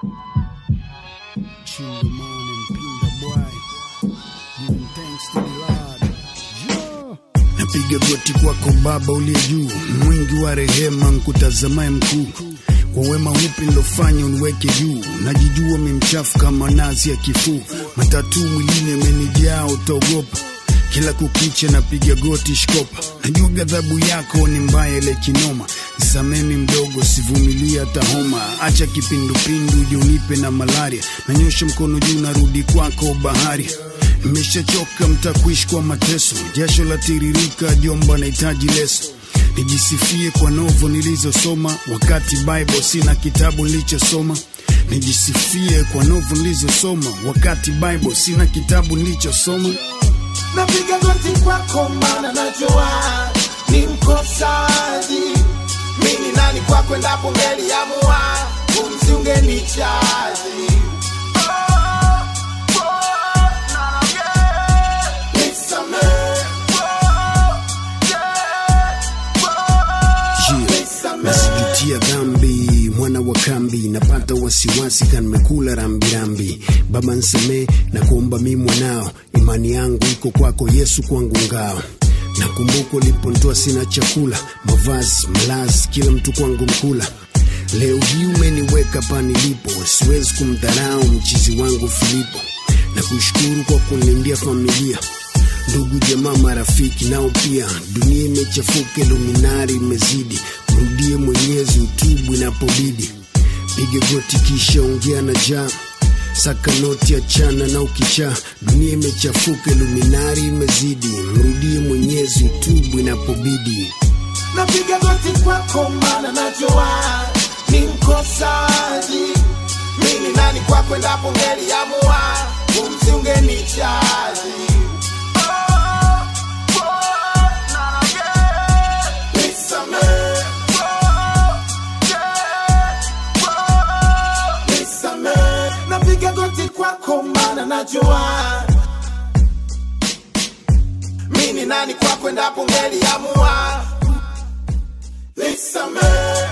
Chingamon and Pinda Boy, giving thanks to the Lord. Yeah. Napiga goti kwako Baba uliye juu, mwingi wa rehema, nkutazamaye mkuu kwa wema upi nilofanya uniweke juu, najijua mimchafu kama nazi ya kifuu, matatu mwilini amenijaa, utaogopa kila kukicha napiga goti shkopa, najua ghadhabu yako ni mbaya ile kinoma, samemi mdogo, sivumilia hata homa, acha kipindupindu uje unipe na malaria, nanyosha mkono juu, narudi kwako bahari Nimeshachoka mtakuishi kwa mateso, jasho la tiririka, jomba nahitaji leso nijisifie kwa novo nilizosoma, wakati Bible sina kitabu nilichosoma. Nijisifie kwa novo nilizosoma, wakati Bible sina kitabu nilichosoma. napiga goti kwako mana najua ni mkosaji mimi nani kwako endapo ngeliamua pumzi ungenichaji Nisamehe. Yeah. nasijutia dhambi mwana wa kambi napata wasiwasi kanmekula rambirambi baba nsamee na kuomba mi mwanao imani yangu iko kwako yesu kwangu ngao nakumbuka ulipontoa sina chakula mavazi malazi kila mtu kwangu mkula leo hii umeniweka pa nilipo siwezi kumdharau mchizi wangu filipo na kushukuru kwa kunilindia familia ndugu jamaa marafiki nao pia dunia imechafuka luminari imezidi mrudie mwenyezi utubu inapobidi piga goti kisha ongea na jaa saka noti achana na ukichaa dunia imechafuka luminari imezidi mrudie mwenyezi utubu inapobidi napiga goti kwako mana najua ni mkosaji mimi nani kwako endapo ngeliamua pumzi ungenichaji Nisamehe. Nisamehe. napiga goti kwako mana najua mimi nani kwako endapo ngeliamua nisamehe